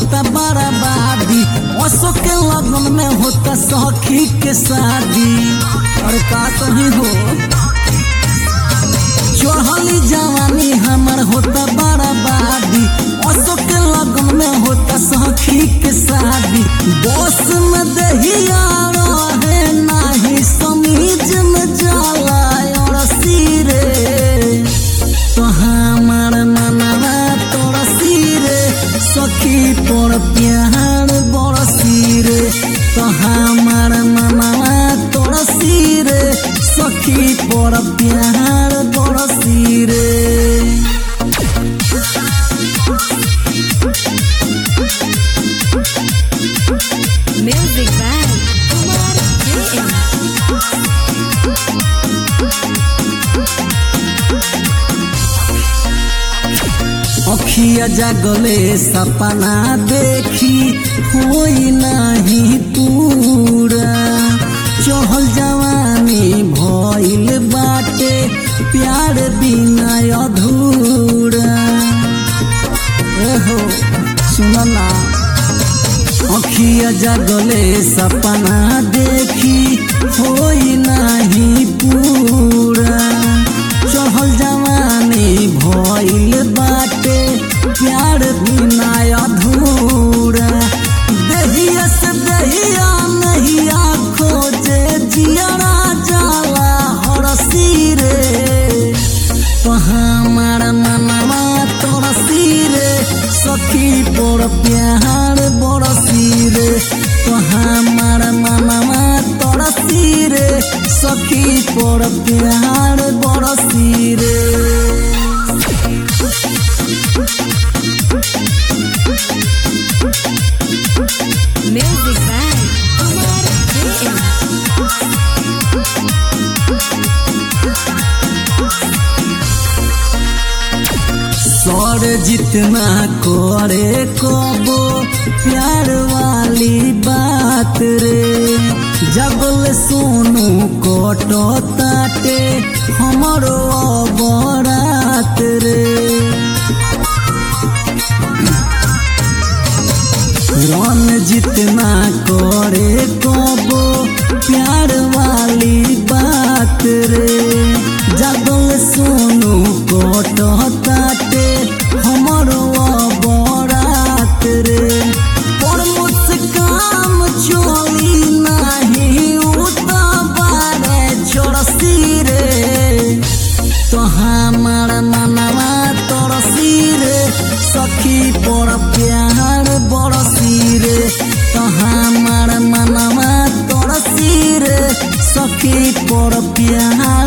होता बराबादी असो के लगन में होता सखी के शादी और का कही हो चढ़ली जवानी हमर होता बराबादी असो के लगन में होता सखी के शादी बस में दहिया रहे नाही समीज में जाला और सिरे तो हमार मनवा तोरा सिरे सखी पर प्यार बरसी रे तो हमार मनवा तोरा सिरे सखी पर प्यार बरसी रे Music by Kumar JM. अखिया जागले सपना देखी होई नाही पूरा चहल जवानी भइल बाटे प्यार बिना अधूरा एहो सुन ना अखिया जागले सपना देखी होई नाही पूरा चहल जवानी भइल बाटे प्यार बिना अधूरा दहिया से दहिया नहिया खोजे जियरा जाला हरसी रे तो हमार मनवा तोरा सिरे सखी पर प्यार बरसी रे तो हमार मनवा तोरा सिरे सखी पर प्यार बरसी रे Music by Kumar JM. सर जितना करे कबो प्यार वाली बात रे जगल सोनू कटो ताटे हमरो बरात रे रन जितना करे कबो प्यार वाली बात रे जगल सोनू कटो ताटे हमरो बरात रे पर मुस्काम चोली नाही उता बारे छोड़सी रे तो हमार मनवा तरसी रे सखी पर प्यार बरसी रे तो हमार मनवा तरसी रे सखी पर प्यार